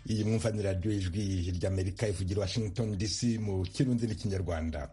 iyi mwumva ni radiyo ijwi ry'amerika ivugira washington dc mu kirundi n'ikinyarwanda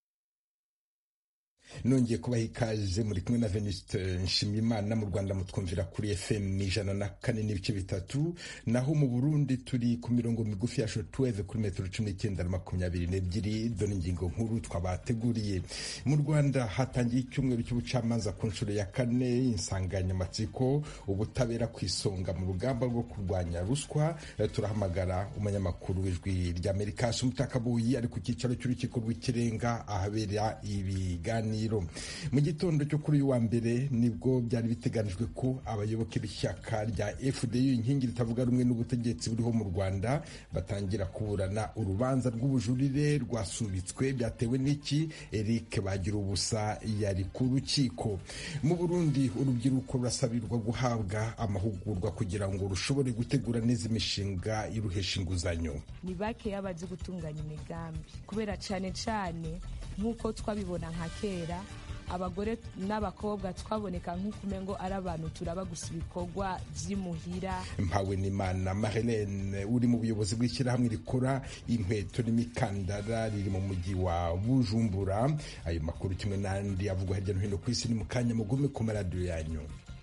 nongeye kubaha ikaze muri kumwe na venuste nshimiyimana mu rwanda mutwumvira kuri fm ijana na kane n'ibice bitatu naho mu burundi turi ku mirongo migufi ya shotweve kuri metero cumi n'icyenda na makumyabiri n'ebyiri dore ingingo nkuru twabateguriye mu rwanda hatangiye icyumweru cy'ubucamanza ku nshuro ya kane insanganyamatsiko ubutabera ku isonga mu rugamba rwo kurwanya ruswa turahamagara umunyamakuru w'ijwi ry'amerika sumutakabuyi ari ku cyicaro cy'urukiko rw'ikirenga ahabera ibiganiro mu gitondo cyo kuri uyu wa mbere nibwo byari biteganijwe ko abayoboke b'ishyaka rya fdu inkingi ritavuga rumwe n'ubutegetsi buriho mu rwanda batangira kuburana urubanza rw'ubujurire rwasubitswe byatewe n'iki eric bagira ubusa yari ku rukiko mu burundi urubyiruko rurasabirwa guhabwa amahugurwa kugira ngo rushobore gutegura neza imishinga iruhesha inguzanyo ni bakeya bazi gutunganya imigambi kubera cyane cyane nk'uko twabibona nka kera abagore n'abakobwa twaboneka nk'ukumengo ari abantu turaba gusa ibikorwa by'imuhira mpawe n'imana mahelene uri mu buyobozi bw'ishyirahamwe rikora inkweto n'imikandara riri mu mujyi wa bujumbura ayo makuru kimwe n'andi avugwa hirya no hino ku isi ni mu kanya mugume ku maradiyo yanyu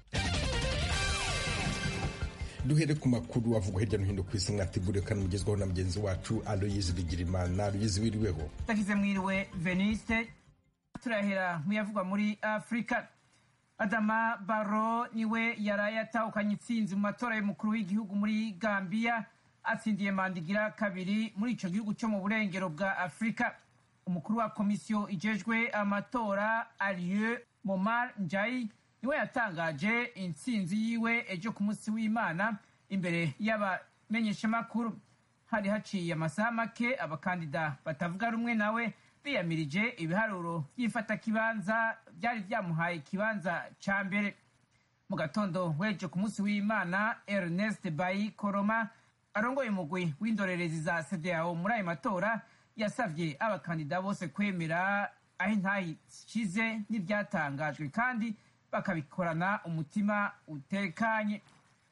duhere ku makuru avugwa hirya no hino ku isi mwateguriwe kandi mugezwaho na mugenzi wacu aloyizi bigirimana aloyizi wiriweho takize mwiriwe veniste turahera muyavugwa muri afurika adama baro niwe yaraye atahukanye intsinzi mu matora y'umukuru w'igihugu muri gambiya atsindiye mandigira kabiri muri ico gihugu cyo mu burengero bwa afurika umukuru wa komisiyo ijejwe amatora alieu momar njayi niwe yatangaje intsinzi yiwe ejo ku munsi w'imana imbere y'abamenyeshamakuru hari haciye amasaha make abakandida batavuga rumwe nawe biyamirije ibiharuro by'ifatakibanza byari byamuhaye ikibanza ca mbere mu gatondo w'ejo ku munsi w'imana ernest bayi koroma arongoye umugwi w'indorerezi za cdao muri ayo matora yasavye abakandida bose kwemera aho intayi ishize n'ibyatangajwe kandi bakabikorana umutima utekanye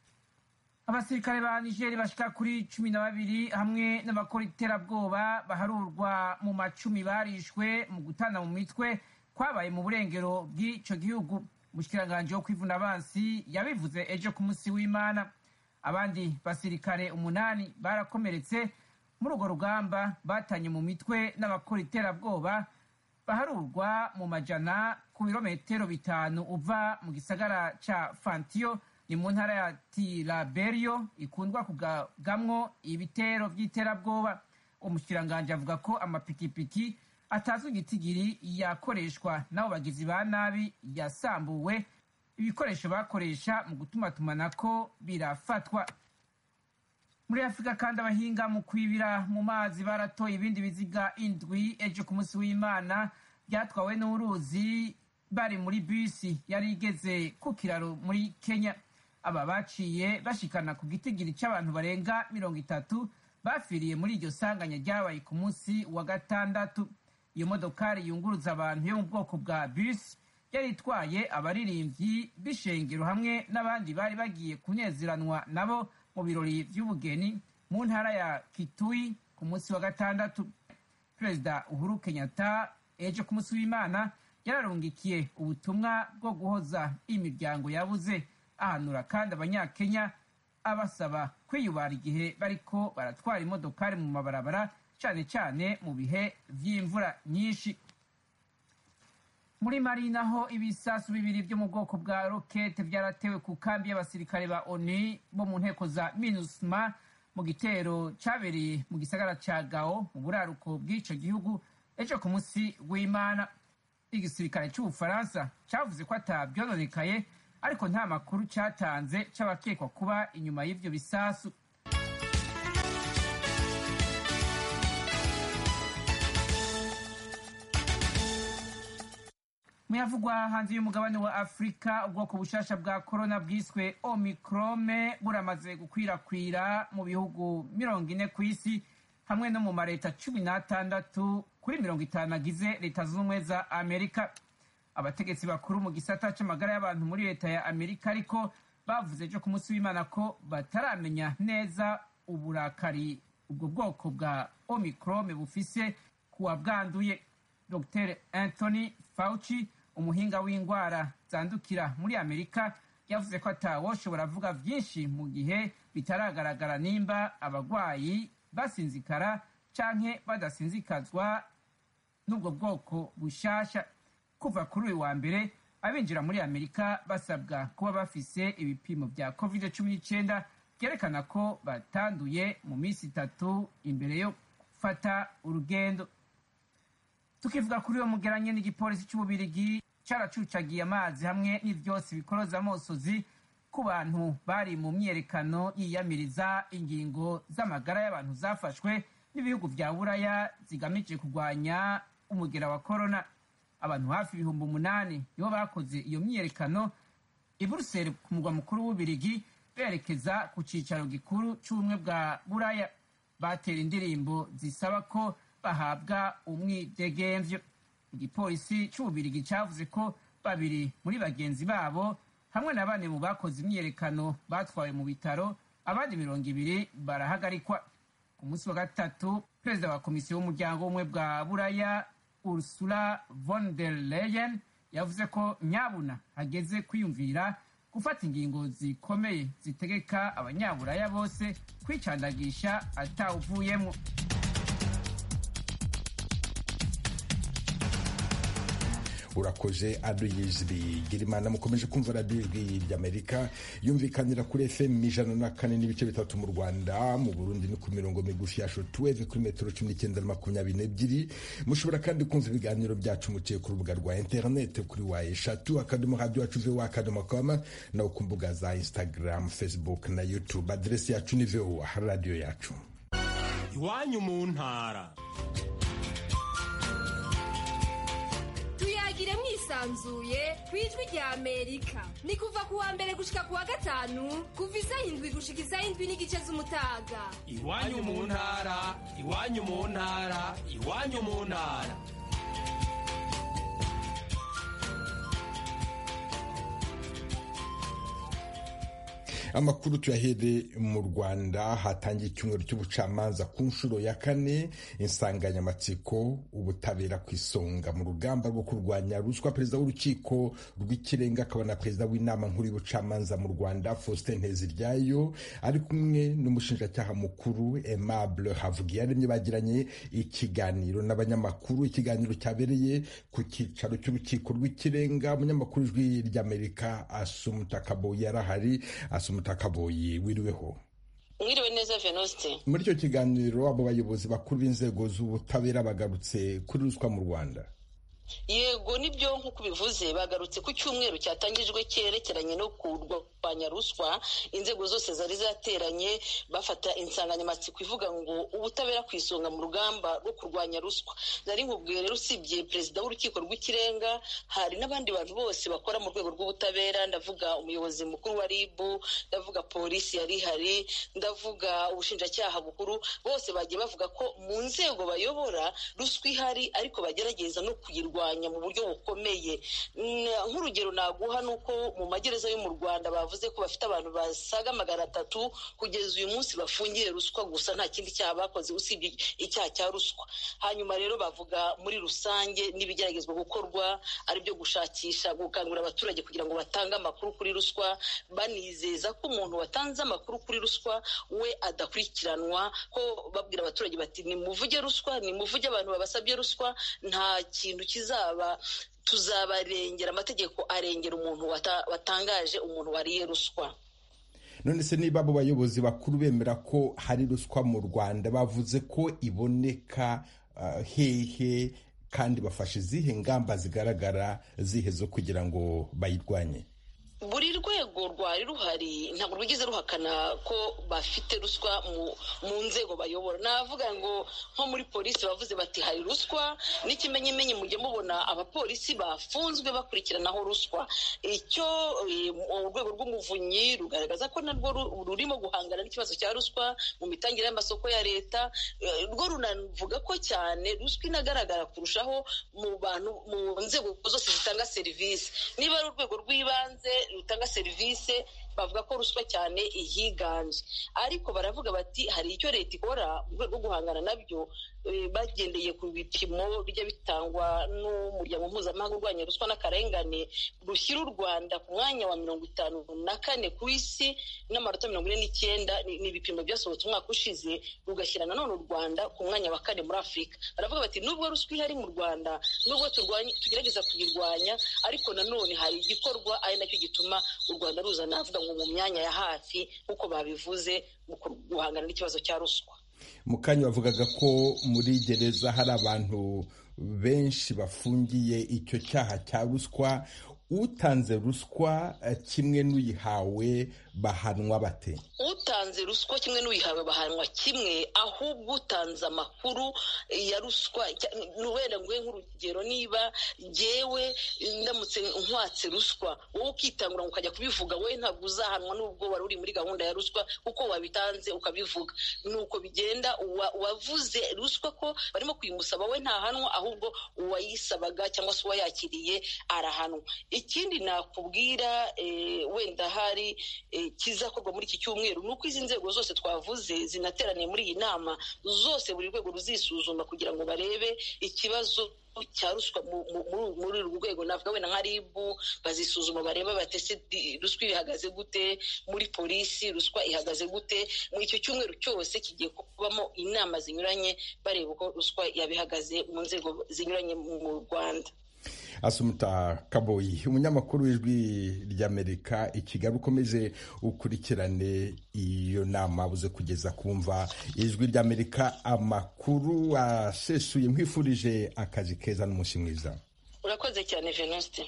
abasirikare ba nigeri bashika kuri cumi na babiri hamwe n'abakora iterabwoba baharurwa mu macumi barishwe mu gutana mu mitwe kwabaye mu burengero bw'ico gihugu umushikiranganji wo kwivuna abansi yabivuze ejo ku munsi w'imana abandi basirikare umunani barakomeretse muri urwo rugamba batanye mu mitwe n'abakora iterabwoba baharurwa mu majana ku birometero bitanu uva mu gisagara ca fantiyo ni mu ntara ya tiraberio ikundwa kugamwo ibitero vy'iterabwoba umushikiranganji avuga ko amapikipiki atazwi igitigiri yakoreshwa n'abo bagizi ba nabi yasambuwe ibikoresho bakoresha mu gutumatumanako birafatwa muri afurika kandi abahinga mu kwibira mu mazi baratoye ibindi biziga indwi ejo ku munsi w'imana byatwawe n'uruzi bari muri bisi yari igeze ku kiraro muri kenya aba baciye bashikana ku gitigiri cy'abantu barenga mirongo itatu bafiriye muri iryo sanganya ryabaye ku munsi wa gatandatu iyo modokari yunguruza abantu yo mu bwoko bwa bisi yari itwaye abaririmbyi b'ishengero hamwe n'abandi bari bagiye kunezeranwa nabo mu birori by'ubugeni mu ntara ya kitui ku munsi wa gatandatu perezida uhuru kenyatta ejo ku munsi w'imana yararungikiye ubutumwa bwo guhoza imiryango yabuze ahanura kandi abanyakenya abasaba kwiyubara igihe bariko baratwara imodokari mu mabarabara cyane cyane mu bihe vy'imvura nyinshi muri mari naho ibisasu bibiri byo mu bwoko bwa rokete byaratewe ku kambi y'abasirikare ba oni bo mu nteko za minusma mu gitero cyabereye mu gisagara ca gao mu buraruko bw'ico gihugu ejo ku munsi w'imana igisirikare c'ubufaransa cavuze ko atavyononekaye ariko nta makuru cyatanze c'abakekwa kuba inyuma y'ivyo bisasu muyavugwa hanze y'umugabane wa afurika ubwoko bushasha bwa korona bwiswe omikrome buramaze gukwirakwira mu bihugu mirongo ine ku isi hamwe no mu mareta cumi n'atandatu kuri mirongo itanu agize leta zunze ubumwe za amerika abategetsi bakuru mu gisata c'amagara y'abantu muri leta ya amerika ariko bavuze ejo ku munsi w'imana ko bataramenya neza uburakari ubwo bwoko bwa omicrome bufise kuwa bwanduye dr anthony fauci umuhinga w'indwara zandukira muri amerika yavuze ko atawoshobora avuga byinshi mu gihe bitaragaragara nimba abagwayi basinzikara canke badasinzikazwa n'ubwo bwoko bushasha kuva kuri uyu wa mbere abinjira muri amerika basabwa kuba bafise ibipimo vya covid cumi n'icyenda byerekana ko batanduye mu minsi itatu imbere yo gufata urugendo tukivuga kuri uwo mugeranye n'igipolisi cy'ububirigi cyaracucagiye amazi hamwe n'ivyotsi bikoroza amosozi ku bantu bari mu myiyerekano yiyamiriza ingingo z'amagara y'abantu zafashwe n'ibihugu vya buraya zigamije kurwanya umugera wa korona abantu hafi ibihumbi umunani nibo bakoze iyo myiyerekano i buruseli ku mugwa mukuru w'ububirigi berekeza ku cicaro gikuru c'ubumwe bwa buraya batera indirimbo zisaba ko bahabwa umwidegemvyo igipolisi c'ububirigi cavuze ko babiri muri bagenzi babo hamwe na bane mu bakoze imyiyerekano batwawe mu bitaro abandi mirongo ibiri barahagarikwa ku munsi wa gatatu perezida wa komisiyo w'umuryango w'ubumwe bwa buraya ursula von der leyen yavuze ko nyabuna hageze kwiyumvira gufata ingingo zikomeye zitegeka abanyaburaya bose kwicandagisha atawuvuyemo urakoze adoyizwi girimana mukomeje kumva radiyo ijwi ry'amerika yumvikanira kuri fm ijana na kane n'ibice bitatu mu rwanda mu burundi ni ku mirongo migufi ya shotuweve kuri metero cumi n'icyenda na makumyabiri n'ebyiri mushobora kandi kumva ibiganiro byacu muciye ku rubuga rwa interinete kuri wa eshatu akadomo radiyo yacu vewa akadomo koma naho ku mbuga za instagram facebook na youtube aderesi yacu ni vewa radiyo yacu iwanyu mu ntara tuyagire mwisanzuye ku ijwi rya amerika ni kuva ku wa mbere gushika ku wa gatanu kuva isaha indwi gushika isaha indwi n'igice z'umutaga iwanyu mu ntara iwanyu mu ntara iwanyu mu ntara amakuru tuyahere mu rwanda hatangiye icyumweru cy'ubucamanza ku nshuro ya kane insanganyamatsiko ubutabera ku isonga mu rugamba rwo kurwanya ruswa perezida w'urukiko rw'ikirenga akaba na perezida w'inama nkuru y'ubucamanza mu rwanda faustin nteziryayo ari kumwe n'umushinjacyaha mukuru aimable havugiyaremye bagiranye ikiganiro n'abanyamakuru ikiganiro cyabereye ku cyicaro cy'urukiko rw'ikirenga umunyamakuru ijwi ry'amerika asumutakaboyi yarahari asumutakaboyi wiriweho mwiriwe neza venuste muri icyo kiganiro abo bayobozi bakuru b'inzego z'ubutabera bagarutse kuri ruswa mu rwanda yego nibyo nk'uko ubivuze bagarutse ku cyumweru cyatangijwe cyerekeranye no kurwanya ruswa inzego zose zari zateranye bafata insanganyamatsiko ivuga ngo ubutabera ku isonga mu rugamba rwo kurwanya ruswa nari nkubwiye rero usibye perezida w'urukiko rw'ikirenga hari n'abandi bantu bose bakora mu rwego rw'ubutabera ndavuga umuyobozi mukuru wa rib ndavuga polisi yari ihari ndavuga ubushinjacyaha bukuru bose bagiye bavuga ko mu nzego bayobora ruswa ihari ariko bagerageza no kuyirwanya kurwanya mu buryo bukomeye nk'urugero naguha ni uko mu magereza yo mu rwanda bavuze ko bafite abantu basaga magana atatu kugeza uyu munsi bafungiye ruswa gusa nta kindi cyaha bakoze usibye icyaha cya ruswa hanyuma rero bavuga muri rusange n'ibigeragezwa gukorwa ari byo gushakisha gukangurira abaturage kugira ngo batange amakuru kuri ruswa banizeza ko umuntu watanze amakuru kuri ruswa we adakurikiranwa ko babwira abaturage bati nimuvuge ruswa nimuvuge abantu babasabye ruswa nta kintu kizaba tuzabarengera amategeko arengera umuntu watangaje umuntu wariye ruswa none se niba abo bayobozi bakuru bemera ko hari ruswa mu rwanda bavuze ko iboneka hehe kandi bafashe izihe ngamba zigaragara zihe zo kugira ngo bayirwanye buri rwego rwari ruhari ntabwo rwigeze ruhakana ko bafite ruswa mu nzego bayobora navuga ngo nko muri polisi bavuze bati hari ruswa n'ikimenyimenyi mujye mubona abapolisi bafunzwe bakurikiranaho ruswa icyo urwego rw'umuvunyi rugaragaza ko narwo rurimo guhangana n'ikibazo cya ruswa mu mitangire y'amasoko ya leta rwo runavuga ko cyane ruswa inagaragara kurushaho mu bantu mu nzego zose zitanga rutanga serivisi niba ari urwego rw'ibanze rutanga serivisi bavuga ko ruswa cyane ihiganje ariko baravuga bati hari icyo leta ikora mu rwego rwo guhangana nabyo bagendeye ku bipimo bijya bitangwa n'umuryango mpuzamahanga urwanya ruswa n'akarengane rushyira u rwanda ku mwanya wa mirongo itanu na kane ku isi n'amanota mirongo ine n'icyenda ni ibipimo byasohotse umwaka ushize rugashyira nanone u rwanda ku mwanya wa kane muri afurika baravuga bati nubwo ruswa ihari mu rwanda nubwo tugerageza kuyirwanya ariko nanone hari igikorwa ari nacyo gituma u rwanda ruza navuga ngo mu myanya ya hafi nk'uko babivuze mu guhangana n'ikibazo cya ruswa mu kanya bavugaga ko muri gereza hari abantu benshi bafungiye icyo cyaha cya ruswa utanze ruswa kimwe n'uyihawe bahanwa bate utanze ruswa kimwe n'uyihawe bahanwa kimwe ahubwo utanze amakuru ya ruswa wenda nguhe nk'urugero niba jyewe ndamutse nkwatse ruswa wowe ukitangura ngo ukajya kubivuga wowe ntabwo uzahanwa n'ubwo wari uri muri gahunda ya ruswa kuko wabitanze ukabivuga ni uko bigenda uwavuze ruswa ko barimo kuyimusaba we ntahanwa ahubwo uwayisabaga cyangwa se uwayakiriye arahanwa ikindi nakubwira wenda hari kizakorwa muri iki cyumweru ni uko izi nzego zose twavuze zinateraniye muri iyi nama zose buri rwego ruzisuzuma kugira ngo barebe ikibazo cya ruswa muri uru rwego navuga wenda nka ribu bazisuzuma bareba batese ruswa ihagaze gute muri polisi ruswa ihagaze gute muri icyo cyumweru cyose kigiye kubamo inama zinyuranye bareba uko ruswa yabihagaze mu nzego zinyuranye mu rwanda asumuta kaboyi umunyamakuru w'ijwi ry'amerika i kigali ukomeze ukurikirane iyo nama abuze kugeza kumva ijwi ry'amerika amakuru asesuye nkwifurije akazi keza n'umunsi mwiza urakoze cyane venuste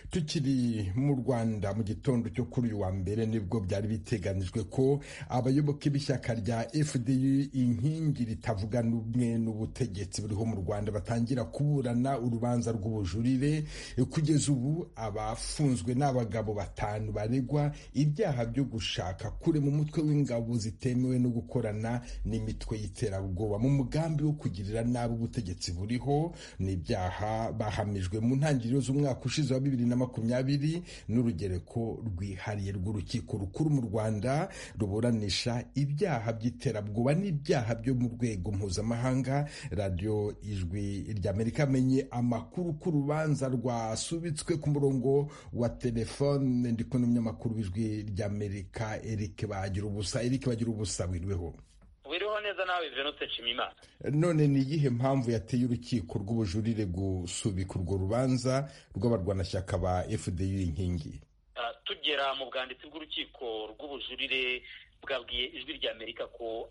tukiri mu rwanda mu gitondo cyo kuri uyu wa mbere nibwo byari biteganijwe ko abayoboke b'ishyaka rya fdu inkingi ritavuga n'umwe n'ubutegetsi buriho mu rwanda batangira kuburana urubanza rw'ubujurire kugeza ubu abafunzwe n'abagabo batanu baregwa ibyaha byo gushaka kure mu mutwe w'ingabo zitemewe no gukorana n'imitwe y'iterabwoba mu mugambi wo kugirira nabi ubutegetsi buriho ni ibyaha bahamijwe mu ntangiriro z'umwaka ushize wa bibiri na makumyabiri n'urugereko rwihariye rw'urukiko rukuru mu rwanda ruburanisha ibyaha by'iterabwoba n'ibyaha byo mu rwego mpuzamahanga radiyo ijwi ry'amerika amenye amakuru ko urubanza rwasubitswe ku murongo wa telefone ndi kumwe n'umunyamakuru w'ijwi ry'amerika eric bagira ubusa eric bagira ubusa wiriweho wiriho neza nawe venutse nshimiyimana none ni iyihe mpamvu yateye urukiko rw'ubujurire gusubika urwo rubanza rw'abarwanashyaka ba fdu inkingi tugera mu bwanditsi bw'urukiko rw'ubujurire bwabwiye ijwi rya amerika ko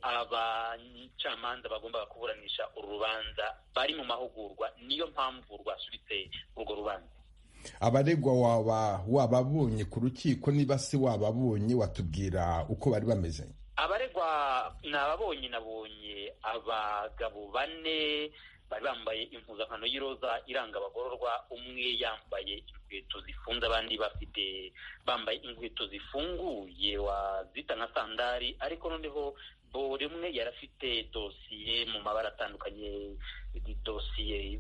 abacamanza bagombaga kuburanisha uru rubanza bari mu mahugurwa niyo mpamvu rwasubitse urwo rubanza abaregwa waba wababonye ku rukiko niba se wababonye watubwira uko bari bameze abaregwa ni ababonye nabonye abagabo bane bari bambaye impuzankano y'iroza iranga abagororwa umwe yambaye inkweto zifunze abandi bafite bambaye inkweto zifunguye wazita nka sandari ariko noneho buri umwe yari afite dosiye mu mabara atandukanye dosiye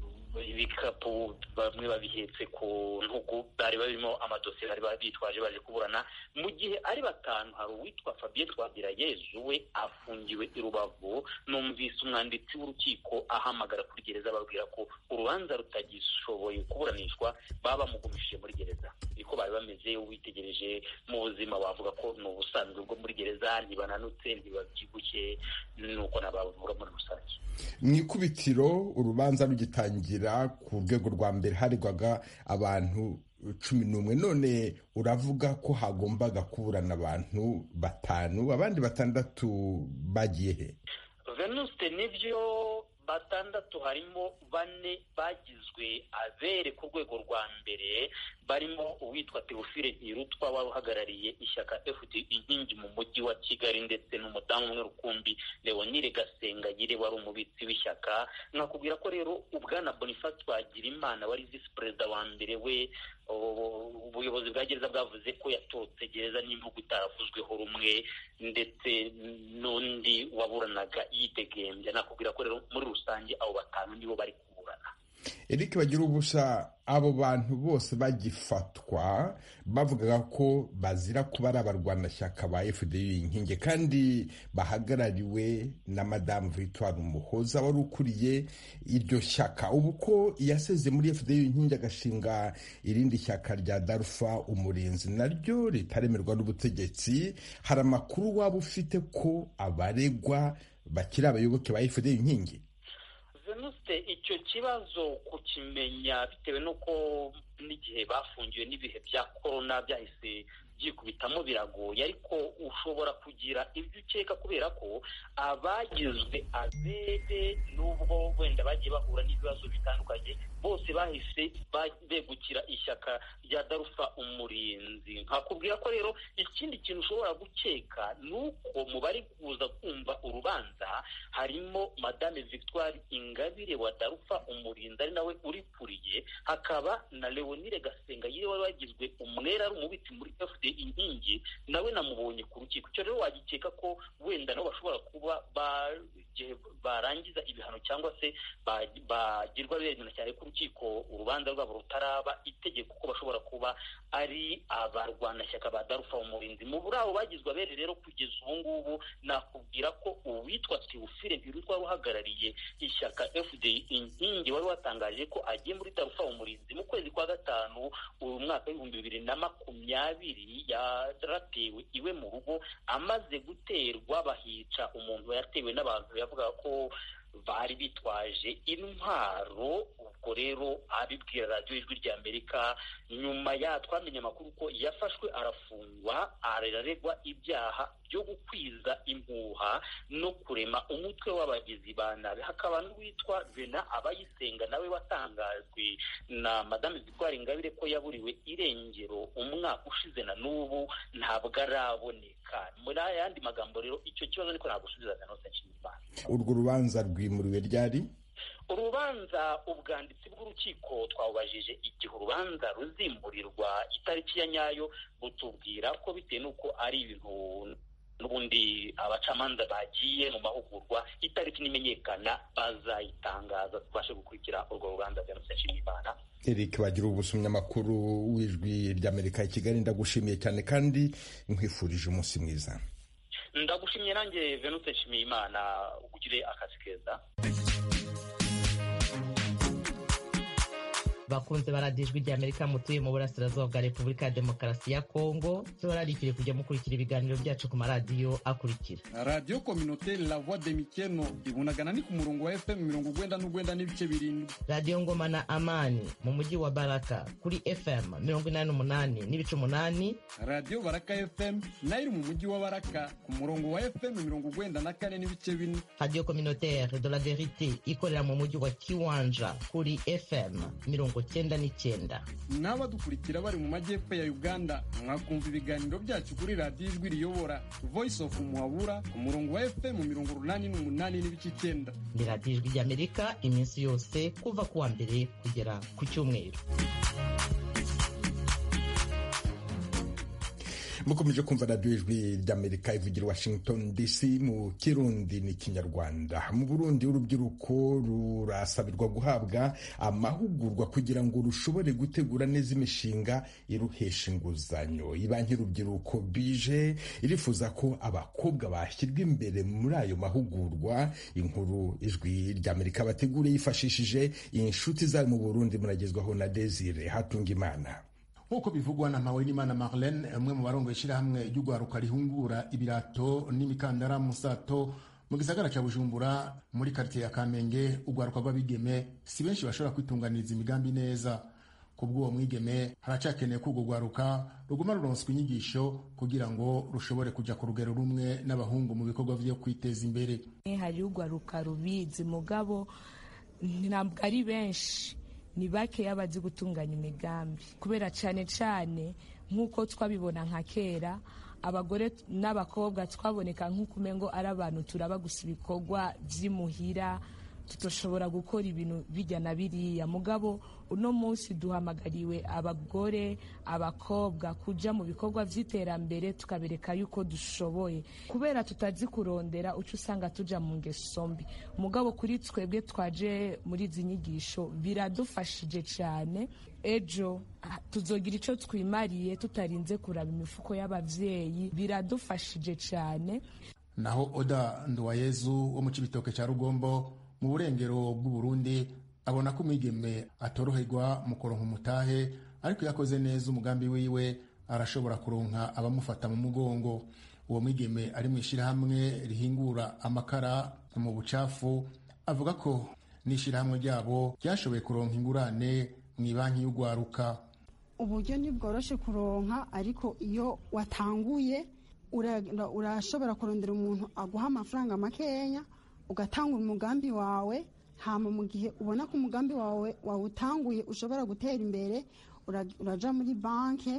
ibikapu bamwe babihetse ku ntugu bari barimo amadosiye bari bitwaje baje kuburana mu gihe ari batanu hari uwitwa fabien twagirayezu we afungiwe i rubavu numvise umwanditsi w'urukiko ahamagara kuri gereza ababwira ko urubanza rutagishoboye kuburanishwa baba bamugumishije muri gereza niko bari bameze witegereje mu buzima wavuga ko ni ubusanzwe bwo muri gereza ntibananutse ntibabyibushye nuko nabavuga muri rusange mu ikubitiro urubanza rugitangira ku rwego rwa mbere haregwaga abantu cumi n'umwe none uravuga ko hagombaga kuburana abantu batanu abandi batandatu bagiye he venuste nibyo batandatu harimo bane bagizwe abere ku rwego rwa mbere barimo uwitwa teofile ntirutwa wari uhagarariye ishyaka fd inkingi mu mujyi wa kigali ndetse n'umudamu umwe rukumbi leonire gasengayire wari umubitsi w'ishyaka nkakubwira ko rero ubwana boniface twagira imana wari visi perezida wa mbere we ubuyobozi bwa gereza bwavuze ko yatorotse gereza n'imvugo itaravuzweho rumwe ndetse n'undi waburanaga yidegembya nakubwira ko rero muri rusange abo batanu nibo bari kuburana Eric bagira ubusa abo bantu bose bagifatwa bavugaga ko bazira kuba ari abarwanashyaka ba fdu inkingi kandi bahagarariwe na madamu victoire umuhoza wari ukuriye iryo shyaka ubu ko yaseze muri fdu inkingi agashinga irindi shyaka rya darufa umurinzi naryo ritaremerwa n'ubutegetsi hari amakuru waba ufite ko abaregwa bakiri abayoboke ba fdu inkingi venuste icyo kibazo kukimenya bitewe n'uko n'igihe bafungiwe n'ibihe bya korona byahise byikubitamo biragoye ariko ushobora kugira ibyo ukeka kubera ko abagizwe abere n'ubwo wenda bagiye bahura n'ibibazo bitandukanye bose bahise begukira ishyaka rya darufa umurinzi nkakubwira ko rero ikindi kintu ushobora gukeka ni uko mu bari kuza kumva urubanza harimo madame victoire ingabire wa darufa umurinzi ari nawe urikuriye hakaba na leonire gasenga yiwe wari wagizwe umwera ari umubitsi muri fd inkingi nawe namubonye ku rukiko icyo rero wagikeka ko wenda nabo bashobora kuba barangiza ibihano cyangwa se bagirwa bemera cyane ko urukiko urubanza rwabo rutaraba itegeko ko bashobora kuba ari abarwanashyaka ba darufa umurinzi mu buri abo bagizwe abere rero kugeza ubu ngubu nakubwira ko uwitwa tiwufire ntirutwa uhagarariye ishyaka fd inkingi wari watangaje ko agiye muri darufa umurinzi mu kwezi kwa gatanu uyu mwaka w'ibihumbi bibiri na makumyabiri yaratewe iwe mu rugo amaze guterwa bahica umuntu yatewe n'abantu yavuga ko bari bitwaje intwaro ubwo rero abibwira radiyo ijwi rya amerika nyuma ya twamenye amakuru ko yafashwe arafungwa araregwa ibyaha byo gukwiza impuha no kurema umutwe w'abagizi ba nabi hakaba n'uwitwa vena abayisenga nawe watangajwe na madame victoire ingabire ko yaburiwe irengero umwaka ushize na n'ubu ntabwo araboneka muri ayandi magambo rero icyo kibazo niko nagusubiza zanose nshimiyimana urwo rubanza rwimuriwe ryari urubanza ubwanditsi bw'urukiko twawubajije igihe urubanza ruzimurirwa itariki ya nyayo butubwira ko bitewe n'uko ari ibintu n'ubundi abacamanza bagiye mu mahugurwa itariki nimenyekana bazayitangaza tubashe gukurikira urwo rubanza bya nshimiyimana eric bagira ubusumyamakuru w'ijwi ry'amerika i kigali ndagushimiye cyane kandi nkwifurije umunsi mwiza ndagushimiye nanjye venute nshimiyimana ugire akazi keza bakunze baradiyo ijwi ry'amerika mutuye mu burasirazuba bwa repubulika ya demokarasi ya kongo tubararikire kujya mukurikira ibiganiro byacu ku maradiyo akurikira radiyo kominoteri la voix de mikeno ibunagana ni ku murongo wa fm mirongo ugwenda n'ugwenda n'ibice birindwi radiyo ngoma na amani mu mujyi wa baraka kuri fm mirongo inani n'umunani n'ibice umunani radiyo baraka fm nayo iri mu mujyi wa baraka ku murongo wa fm mirongo ugwenda na kane n'ibice bine radiyo kominoteri de la verite ikorera mu mujyi wa kiwanja kuri fm mirongo cyenda n'icyenda n'abadukurikira bari mu majyepfo ya uganda mwakumva ibiganiro byacu kuri radiyo ijwi riyobora voice of muhabura ku murongo wa fm mirongo urunani n'umunani n'ibice icyenda ni radiyo ijwi ry'amerika iminsi yose kuva ku wa mbere kugera ku cyumweru mukomeje kumva radiyo ijwi ry'amerika ivugira washington dc mu kirundi n'ikinyarwanda mu burundi urubyiruko rurasabirwa guhabwa amahugurwa kugira ngo rushobore gutegura neza imishinga iruhesha inguzanyo ibanki y'urubyiruko bije irifuza ko abakobwa bashyirwa imbere muri ayo mahugurwa inkuru ijwi ry'amerika bategure yifashishije inshuti zayo mu burundi muragezwaho na desire hatunga imana nk'uko bivugwa na Mpawenimana Marlene umwe mu barongo ishyirahamwe ry'urwaruka rihungura ibirato n'imikandara musato mu gisagara cya Bujumbura muri karitsiye ya Kamenge urwaruka rw'abigeme si benshi bashobora kwitunganiriza imigambi neza ku bw'uwo mwigeme haracyakeneye ko urwo rwaruka ruguma ruronswa inyigisho kugira ngo rushobore kujya ku rugero rumwe n'abahungu mu bikorwa byo kwiteza imbere hari urwaruka rubizi mugabo ntabwo ari benshi ni bakeya bazi gutunganya imigambi kubera cyane cyane nk'uko twabibona nka kera abagore n'abakobwa twaboneka nk'uko umengo ari abantu turaba gusa ibikorwa by'imuhira tutoshobora gukora ibintu bijya na biriya mugabo uno munsi duhamagariwe abagore abakobwa kuja mu bikorwa vy'iterambere tukabereka yuko dushoboye kubera tutazi kurondera uca usanga tuja mu ngeso mbi mugabo kuri twebwe twaje muri izi nyigisho biradufashije cyane ejo tuzogira ico twimariye tutarinze kuraba imifuko y'abavyeyi biradufashije cyane naho oda nduwayezu wo mu cibitoke ca rugombo mu burengero bw'uburundi abona ko umwigeme atoroherwa mu kuronka umutahe ariko iyo akoze neza umugambi wiwe arashobora kuronka abamufata mu mugongo uwo mwigeme ari mu ishyirahamwe rihingura amakara mu bucafu avuga ko n'ishyirahamwe ryabo ryashoboye kuronka ingurane mu ibanki y'ugwaruka uburyo ntibworoshe kuronka ariko iyo watanguye urashobora kurondera umuntu aguha amafaranga makeya ugatanga umugambi wawe hama mu gihe ubona ko umugambi wawe wawutanguye ushobora gutera imbere uraja muri banki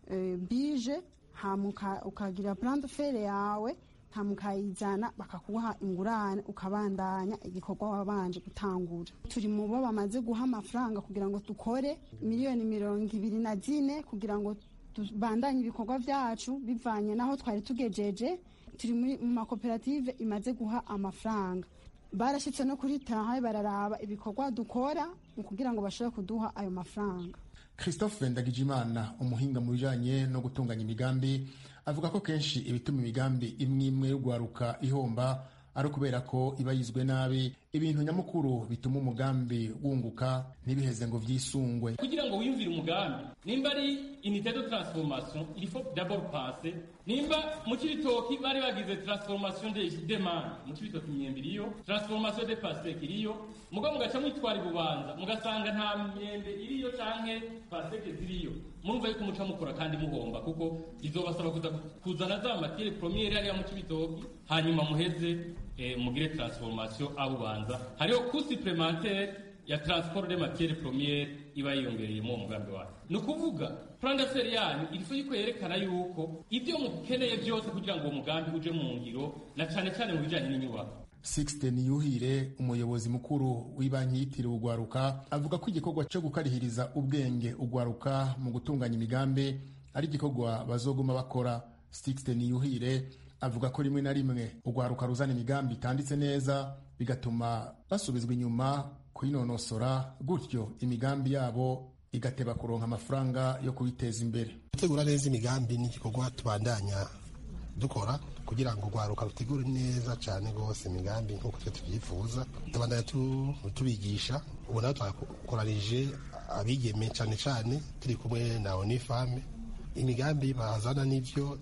bije hama ukagira plante fere yawe hama ukayizana bakakuha ingurane ukabandanya igikorwa wabanje gutangura turi mu bo bamaze guha amafaranga kugira ngo dukore miliyoni mirongo ibiri na zine kugira ngo tubandanye ibikorwa byacu bivanye n'aho twari tugejeje turi mu makoperative imaze guha amafaranga barashyitse no kuri tahaye bararaba ibikorwa dukora mu kugira ngo bashobore kuduha ayo mafaranga christophe ndagijimana umuhinga mu bijanye no gutunganya imigambi avuga ko kenshi ibituma imigambi imwe imwe y'ugwaruka ihomba ari ukubera ko iba yizwe nabi ibintu nyamukuru bituma umugambi wunguka ntibiheze ngo vyisungwe kugira ngo wiyumvire umugambi nimba ari unité de transformation il faut d'abord penser nimba mu cibitoki bari bagize transformation de demande mu cibitoki imyembe iriyo transformation de pasteke iriyo muga mugaca mwitwara ibubanza mugasanga nta myembe iriyo canke pasteke ziriyo murumva yuko muca mukora kandi muhomba kuko bizobasaba kuza kuzana za matiere premiere hariya mu cibitoki hanyuma muheze eh, mugire transformation abubanza hariho coût supplémentaire ya transport de matiere premiere iba yiyongereye mu mugambi wayo ni ukuvuga plan d'affaires yanyu irifu yuko yerekana yuko ibyo mukeneye byose kugira ngo uwo mugambi uje mu ngiro na cane cane mu bijanye n'inyubako Sixte Niyuhire umuyobozi mukuru w'ibanki yitiriwe ugwaruka avuga ko igikorwa cyo gukarihiriza ubwenge ugwaruka mu gutunganya imigambi ari igikorwa bazoguma bakora Sixte Niyuhire avuga ko rimwe na rimwe ugwaruka ruzana imigambi itanditse neza bigatuma basubizwa inyuma kuyinonosora gutyo imigambi yabo igateba kuronka amafaranga yo kubiteza imbere gutegura neza imigambi ni igikorwa tubandanya dukora kugira ngo urwaruka rutegure neza cyane rwose imigambi nk'uko twe tubyifuza tubandanya tubigisha ubu nawe twakoranije abigeme cyane cyane turi kumwe na onifame imigambi bazana n'ibyo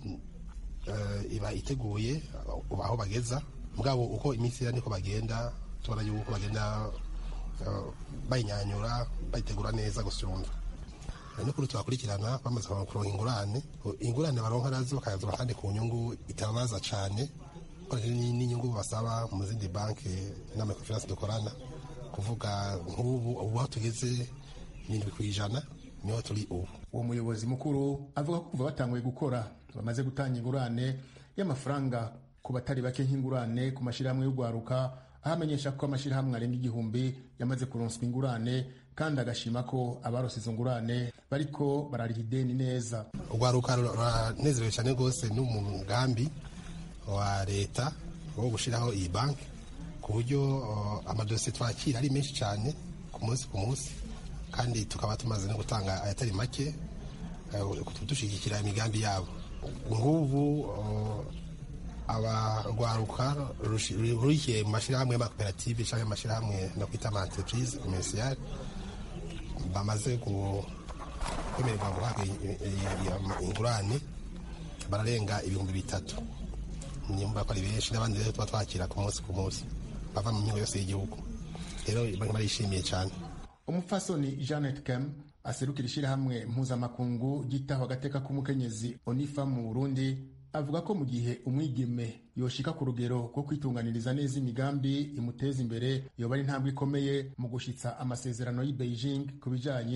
iba iteguye aho bageza mugabo uko iminsi ira niko bagenda tubona yuko bagenda bayinyanyura bayitegura neza gusumba nukuri tubakurikirana bamaze kuronka ingurane ingurane baronka nazo bakayazura kandi ku nyungu itababaza cyane n'inyungu basaba mu zindi banki n'amakonferansi dukorana kuvuga nk'ubu ubu aho tugeze irindwi ku ijana niho turi ubu uwo muyobozi mukuru avuga ko kuva batanguye gukora bamaze gutanga ingurane y'amafaranga ku batari bake nk'ingurane ku mashyirahamwe y'urwaruka aho amenyesha ko amashyirahamwe arenga igihumbi yamaze kuronswa ingurane kandi agashima ko abarose izo ngurane bariko barariha ideni neza urwaruka ruranezerewe cyane rwose n'umugambi wa leta wo gushyiraho iyi banki ku buryo amadosiye twakira ari menshi cyane ku munsi ku munsi kandi tukaba tumaze no gutanga ayatari make dushyigikira imigambi yabo ngubu abarwaruka rurikiye mu mashyirahamwe y'amakoperative cyangwa amashyirahamwe no kwita ama entreprise commerciale bamaze kwemererwa guhabwa ingurane bararenga ibihumbi bitatu nyumva ko ari benshi n'abandi rero tuba twakira ku munsi ku munsi bava mu mihingo yose y'igihugu rero barishimiye cyane umupfasoni janet kem aserukira ishyirahamwe mpuzamakungu ryitaho agateka k'umukenyezi onifa mu burundi avuga ko mu gihe umwigeme yoshika ku rugero rwo kwitunganiriza neza imigambi imuteza imbere yoba ari intambwe ikomeye mu gushitsa amasezerano y'i beijing ku bijanye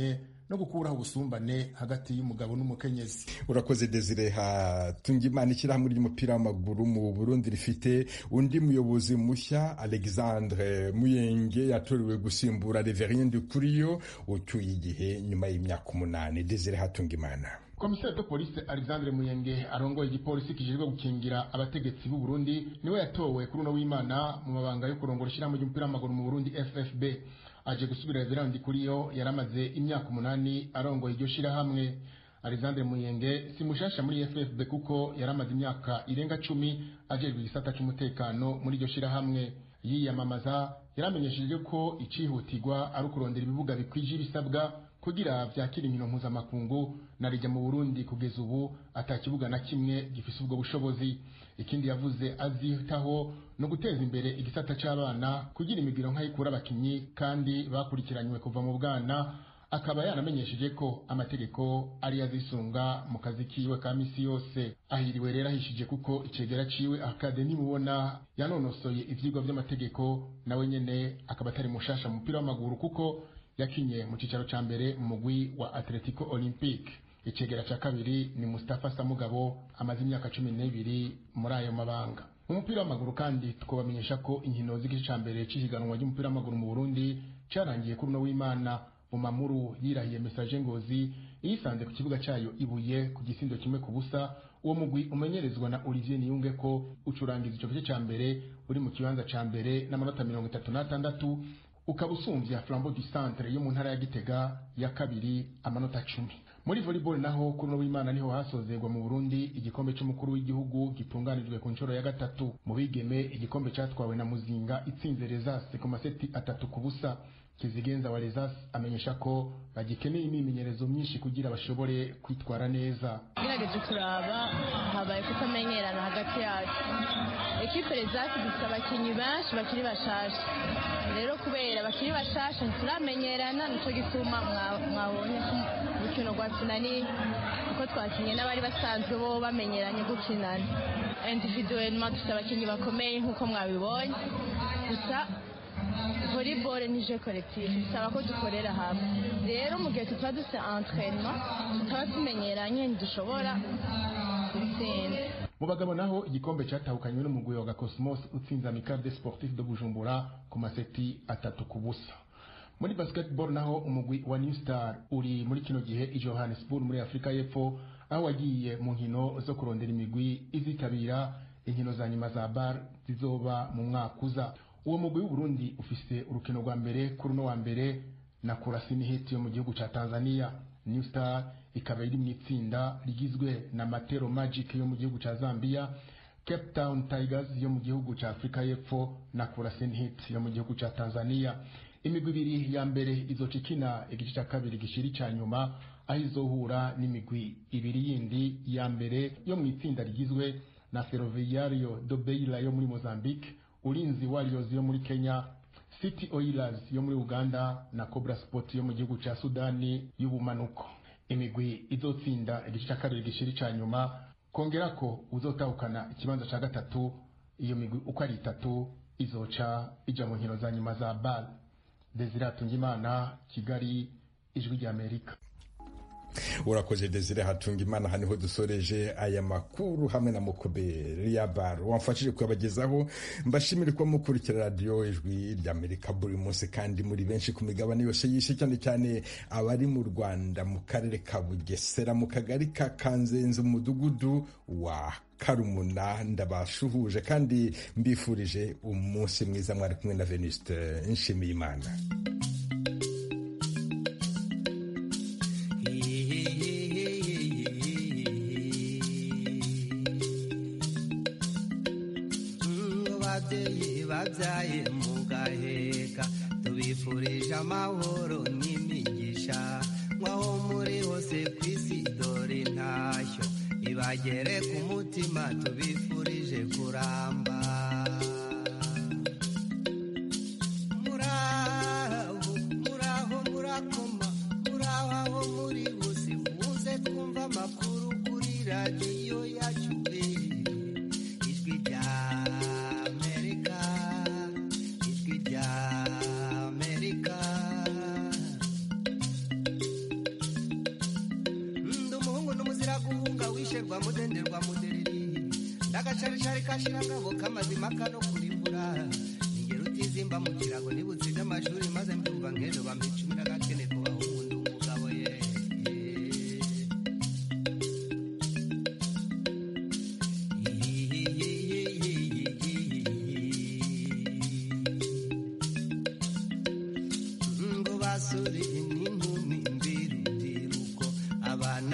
no gukuraho ubusumbane hagati y'umugabo n'umukenyezi urakoze desire hatungimana ishyirahamwe ry'umupira w'amaguru mu burundi rifite undi muyobozi mushya alexandre muyenge yatorewe gusimbura reverien dukuriyo ucyuye igihe nyuma y'imyaka umunani desire hatungimana komiseri de polisi alexandre muyenge arongoye igipolisi kijejwe gukingira abategetsi b'u burundi niwe yatowe kuri uno w'imana mu mabanga yo kurongora ishyirahamwe ry'umupira w'amaguru mu burundi ffb aje gusubira reverandi kuriyo yari amaze imyaka umunani arongoye iryo shyirahamwe alexandre muyenge si mushasha muri ffb kuko yari amaze imyaka irenga cumi ajejwe igisata c'umutekano muri iryo shyirahamwe yiyamamaza yaramenyesheje ko icihutirwa ari ukurondera ibibuga bikwije ibisabwa kugira vyakira inkino mpuzamakungu na rijya mu burundi kugeza ubu ata kibuga na kimwe gifise ubwo bushobozi ikindi yavuze azitaho no guteza imbere igisata c'abana kugira imigiro nk'ayikura abakinyi kandi bakurikiranywe kuva mu bwana akaba yanamenyesheje ko amategeko ari azisunga mu kazi kiwe ka misi yose ahiriwe rero ahishije kuko icegera ciwe akade nimubona yanonosoye ivyigwa vy'amategeko nawe nyene akaba atari mushasha mu mupira w'amaguru kuko yakinye mu cicaro ca mbere mu mugwi wa Atletico Olympique icegera ca kabiri ni Mustafa Samugabo amaze imyaka cumi n'ibiri muri ayo mabanga mu mupira w'amaguru kandi twabamenyesha ko inkino z'igice ca mbere c'ihiganwa ry'umupira w'amaguru mu Burundi carangiye kuri uno w'Imana Bumamuru yirahiye message ngozi yisanze ku kibuga cayo ibuye ku gisindo kimwe ku busa uwo mugwi umenyerezwa na Olivier Niyunge ko ucurangiza ico gice ca mbere uri mu kibanza ca mbere n'amanota mirongo itatu n'atandatu ukaba usumvya Flambeau du Centre yo mu ntara ya Gitega ya kabiri amanota cumi muri volleyball naho kuri no w'Imana niho hasozerwa mu Burundi igikombe c'umukuru w'igihugu gitunganijwe ku nshuro ya gatatu mu bigeme igikombe catwawe na Muzinga itsinze Rezas ku maseti atatu ku busa Kizigenza wa Rezas amenyesha ko bagikeneye imyimenyerezo myinshi kugira bashobore kwitwara neza gerageje kuraba habaye kutamenyerana hagati yacu ekipe Rezas dufite abakinnyi benshi bakiri bashasha rero kubera bakiri bashasha ntituramenyerana nico gituma mwabonye urukino rwa tunani kuko twakinye n'abari basanzwe bo bamenyeranye gukinana individuellement dufite abakinnyi bakomeye nk'uko mwabibonye gusa volleyball ni jeu collectif bisaba ko dukorera hamwe rero mu gihe tutaba dufite entraînement tutaba tumenyeranye ntidushobora gutsinda mu bagabo naho igikombe cyatahukanywe n'umugwi wa Gakosmos utsinze Amicale Sportif de Bujumbura ku maseti atatu ku busa muri basketball naho umugwi wa New Star uri muri kino gihe i Johannesburg muri Afrika y'Epfo aho wagiye mu nkino zo kurondera imigwi izitabira inkino za nyuma za bar zizoba mu mwaka uza uwo mugwi w'uburundi ufise urukino rwa mbere kuri uno wa mbere na kurasini hiti yo mu gihugu ca tanzania new star ikaba iri mu itsinda rigizwe na matero magic yo mu gihugu ca zambia cape town tigers yo mu gihugu ca afurika y'epfo na kurasini hit yo mu gihugu ca tanzania imigwi ibiri ya mbere izoca ikina igice ca kabiri gishiri ca nyuma aho izohura n'imigwi ibiri yindi ya mbere yo mu itsinda rigizwe na ferroviario do beira yo muri mozambique ulinzi warriors yo muri kenya city oilers yo muri uganda na cobra sport yo mu gihugu ca sudani y'ubumanuko imigwi izotsinda igice ca kabiri gishiri ca nyuma kongera ko uzotahukana ikibanza ca gatatu iyo migwi uko ari itatu izoca ija mu nkino za nyuma za bal desire hatungimana kigali ijwi rya amerika urakoze desire hatunga imana aha niho dusoreje aya makuru hamwe na mukoberi ya baro wamfashije kuyabagezaho mbashimire kuba mukurikira radiyo ijwi ry'amerika buri munsi kandi muri benshi ku migabane yose y'isi cyane cyane abari mu rwanda mu karere ka bugesera mu kagari ka kanzenze mu mudugudu wa karumuna ndabashuhuje kandi mbifurije umunsi mwiza mwari kumwe na venuste nshimiyimana babyaye mu gaheka tubifurije amahoro n'imigisha nk'aho muri hose ku isi dore intashyo ibagere ku mutima tubifurije kuramba muraho muraho murakoma muraho aho muri hose muze twumva amakuru kuri radiyo yacu ijwi rya rwa mudende rwa mudereri ndagacaricari kashirangabo k'amazima kano kurimbura ingero utizimba mu kirago nibutsinda amashuri maze mbyumva nk'ejo bampica